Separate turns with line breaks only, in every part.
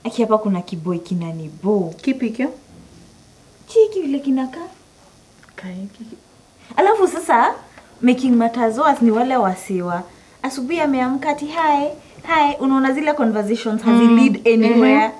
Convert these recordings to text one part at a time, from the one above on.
Aki hapa kuna kiboi kinanibo.
Kipi kio?
Chiki vile kinakaa.
Kaiki.
Alafu sasa making matters worse ni wale wasiwa. Asubuhi ameamka ati hi, hi, unaona zile conversations hazi lead anywhere.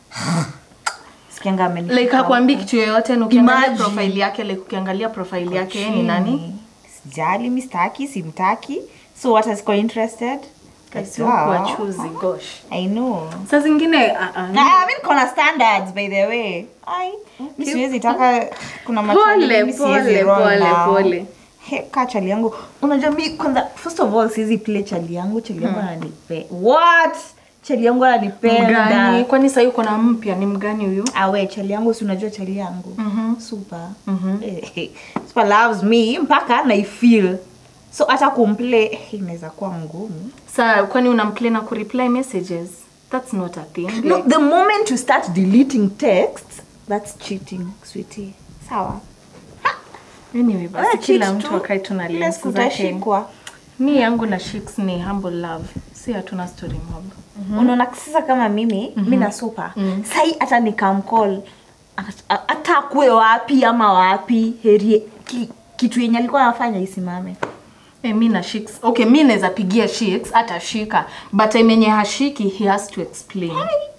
Sikianga amenishika.
Like hakuambii kitu yoyote na ukiangalia
Imagine.
profile yake like ukiangalia profile yake yeye ni nani?
Sijali, mi sitaki, simtaki. So what is interested?
Kasi
Wow.
huku wachuzi gosh.
I know.
Saa zingine ah, ah,
Ah, mi niko na standards by the way. Ai, mi siwezi taka kuna
Pole,
machali mimi siwezi
pole,
roll
pole,
now.
pole.
He, ka chali yangu. Unajua mi kwanza first of all siwezi play chali yangu, chali yangu ananipe. What? Chali yangu ananipenda.
mgani? Kwani sasa uko na mpya ni mgani huyu?
Awe chali yangu si unajua chali yangu. Super. Eh, Super loves me mpaka na feel. So hata kumplay eh, inaweza kuwa ngumu.
Saa kwani unamplay na kureply messages? That's not a thing.
No,
Like,
the moment you start deleting texts, that's cheating, sweetie. Sawa.
anyway, basi
Wewe
kila
cheat
mtu
tu,
akae tuna
ile
lens
siku
zake.
utashikwa.
Mi yangu na Shix ni humble love. Si hatuna story mob.
unaona sasa kama mimi mi na supa sai hata nikamcall At- hata akuwe wapi ama wapi heri ki, kitu yenye alikuwa anafanya isimame
Eh, mi na Shix. Okay, mi naweza pigia Shix atashika. But time yenye hashiki he has to explain.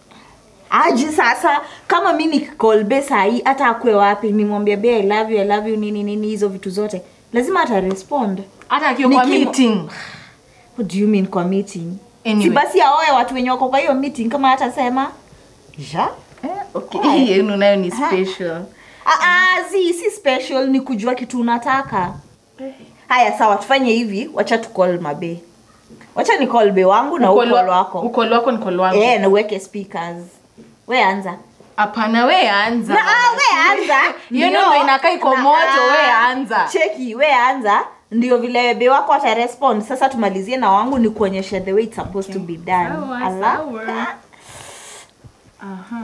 aji sasa kama mi nikikolbe sahii hata akuwe wapi nimwambia be i love you i love you nini nini hizo vitu zote lazima ata respond
Hata akiwa kwa
Nikimo-
meeting.
what do you mean kwa meeting
Anyway.
si basi aoe watu wenye wako kwa hiyo meeting kama hatasema ja
Eh, okay. Hii yenu nayo ni special.
Ah, ah, zi si special ni kujua kitu unataka haya sawa tufanye hivi wacha tucall mabe wacha ni call be wangu na
Ukolo-
ukol wako
Ukolo wako ni ukolo wangu.
eh na uweke speakers we anza
Hapana, we anza.
na ah, we anza
Hiyo
Ndio.
ndio inakaa iko
Na,
moto,
ah,
we anza.
cheki we anza ndio vile be wako atarespond sasa tumalizie na wangu ni kuonyesha the way it's supposed to be done
Sawa,
Ala.
sawa. Aha.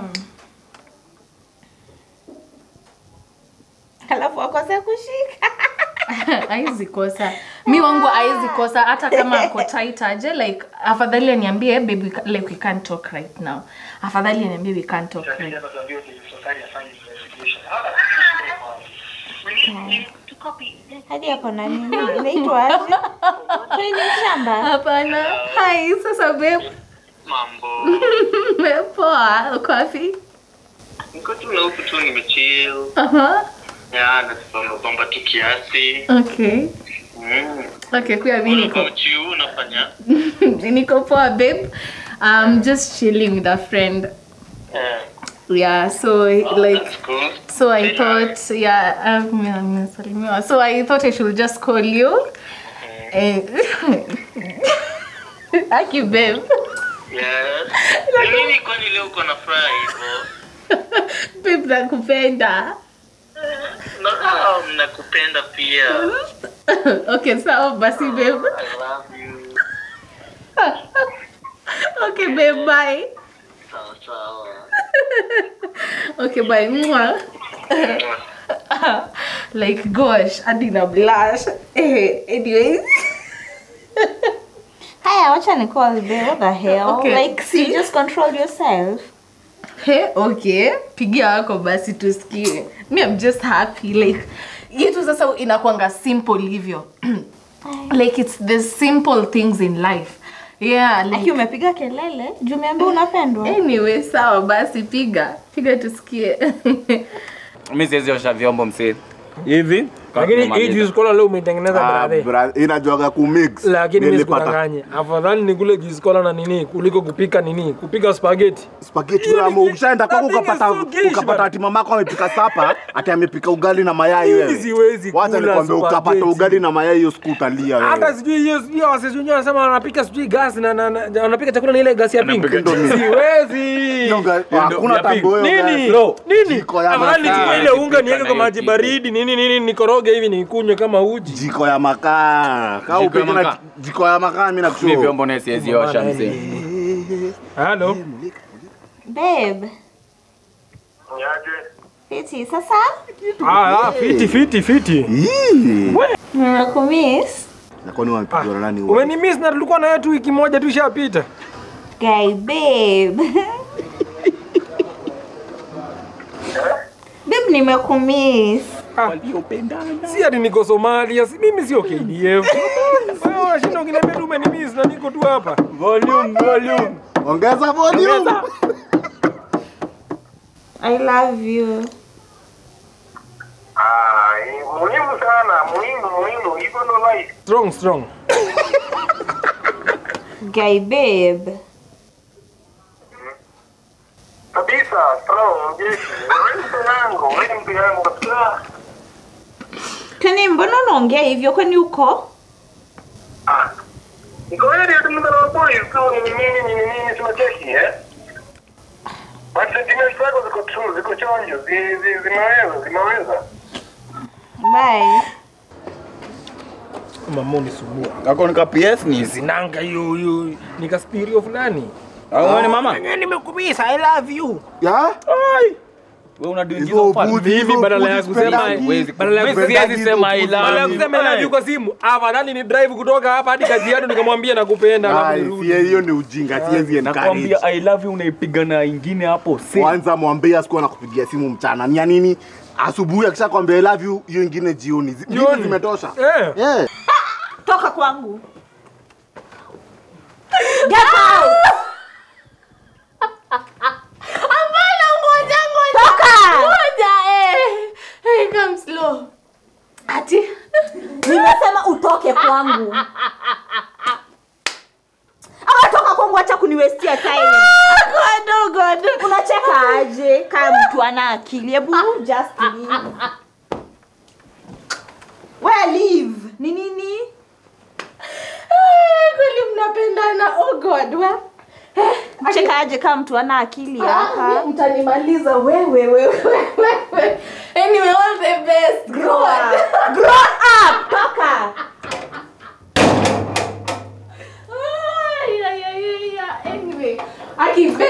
alafu akose kushika
Haizi kosa. Mi wangu haizi kosa hata kama ako tight aje like afadhali aniambie baby like we can't talk right now. Afadhali aniambie we can't talk right.
hadi ako na nini inaitwa aje Kwani ni shamba
Hapana. Hai, sasa babe.
Mambo.
Poa, uko wapi?
Niko tu na huku tu nimechill.
Aha.
Ya, nasomba bomba tu kiasi.
Okay.
Mm.
Okay, kuya mi
What
niko
about you? Unafanya?
niko poa babe. I'm just chilling with a friend.
Eh.
Yeah, so
Oh,
like
that's cool.
So I
Say
thought, yeah, um, nimesalimiwa. so I thought I should just call you. Eh, Aki babe.
Yes. Ni nini kwani leo uko na furaha hivyo?
Babe nakupenda.
No, ah, mnakupenda pia.
okay, sawa basi babe.
I love you.
Okay babe, bye.
Sawa sawa.
Okay, bye. Mwah. like gosh, hadi na blush. Eh, anyways.
haya wacha ni call be what the hell
Okay.
like see just control yourself
Hey, okay pigia wako basi tusikie me I'm just happy like yetu sasa inakwanga simple hivyo like it's the simple things in life yeah
aki
like,
umepiga kelele juu umeambia unapendwa
anyway sawa basi piga piga tusikie
mi siwezi osha vyombo msee hivi
lakini hii
Tumaliza.
juice cola leo umeitengeneza
Ah,
brother
bra- inajuaga kumix
lakini mimi
Nilipata
sikudanganye afadhali nikule juice cola na nini kuliko kupika nini kupika spaghetti
spaghetti ramu ukishaenda kwako
Napiga
ukapata
sugish
ukapata
bana.
ati mamako amepika sapa ati amepika ugali na mayai
Mimi
wewe
siwezi
wacha
kula
nikwambia ukapata
spaghetti.
ugali na mayai hiyo siku utalia
hata
wewe
sijui hiyo hiyo wasisi wenyewe wanasema wanapika sijui gas na, na, na wanapika chakula na ile gas ya pink
Wanapika
Indomie.
siwezi
Hiyo ga- hakuna
ya pink.
tambo hiyo
nini
gas.
nini
Jiko ya
afadhali
makaa.
nichukue ile unga
Sipika
niweke
na
kwa
hiyo
maji
kitu.
baridi nini nini nikoroge hivi nikunywe kama uji
jiko ya makaa Kaa
Jiko ya
upike na
makaa.
jiko ya makaa mimi
mi
nakushauri
vyombo naye siwezi osha msee
halo
babe
Niaje?
fiti sasa
ah ah, fiti fiti fiti
nimekumiss
na kwani wamepigwa na nani huo
umenimiss na tulikuwa naye tu wiki moja tu ishapita
guy babe nimekumiss
Si ati niko Somalia, si mimi sio KDF. Wewe unashinda ukiniambia tu umenimiss na niko tu hapa.
Volume, volume. Ongeza volume.
i love you
Ah, eh, muhimu sana, muhimu, muhimu. Hivyo ndo life.
Strong strong.
guy babe
Kabisa, strong, jeshi. Wewe ni mtu yangu, wewe ni mtu yangu kabisa.
kwani mbona unaongea hivyo kwani uko
Ah. Niko ready hata muda wa boy, ukiwa ni nini ni nini tunacheki eh? But sentiments zako ziko true, ziko chonjo, zi- zi- zimeweza, zimeweza.
bye
Mama unisumbua.
Kako nika PS ni hizi.
Zinanga hiyo hiyo nikaspirio fulani.
Au ni mama?
Mimi nimekumisa, I love you.
Ya?
Wewe una do
Hizo
hizo fa.
upuzi,
Mimi
hizo
badala ya
upuzi
kusema
sipendangi.
Huwezi.
badala ya
Mimi
kusema
siwezi sema I
badala ya
love you.
kusema I love you kwa simu, afadhali ni drive kutoka hapa hadi Kajiado nikamwambia nakupenda alafu
Ai,
nirudi.
si hiyo ni ujinga, siwezi encourage.
Nakwambia I love you unaipiga na ingine hapo. Si.
Kwanza mwambie asikuwa nakupigia simu mchana. Ni ya nini? Asubuhi akisha kwambia I love you, hiyo ingine jioni. Zi- mbili
Jioni.
zimetosha.
Eh.
Eh.
toka kwangu get out
Hapana, ngoja ngoja.
Toka!
Ngoja eh. Hey, come slow. Ati
nimesema utoke kwangu ama toka kwangu acha kuniwestia time
God, God.
unacheka aje kaa mtu ana akili hebu just leave where leave ni nini
Eh, Kweli mnapendana. Oh God, wa.
cheka aje kaa mtu ana akili
Ah,
hapa
mtanimaliza wewe wewe wewe. Anyway, all the best.
grow
God.
up grow up toka
Ay, ay, ay, ay, ay. Anyway, aki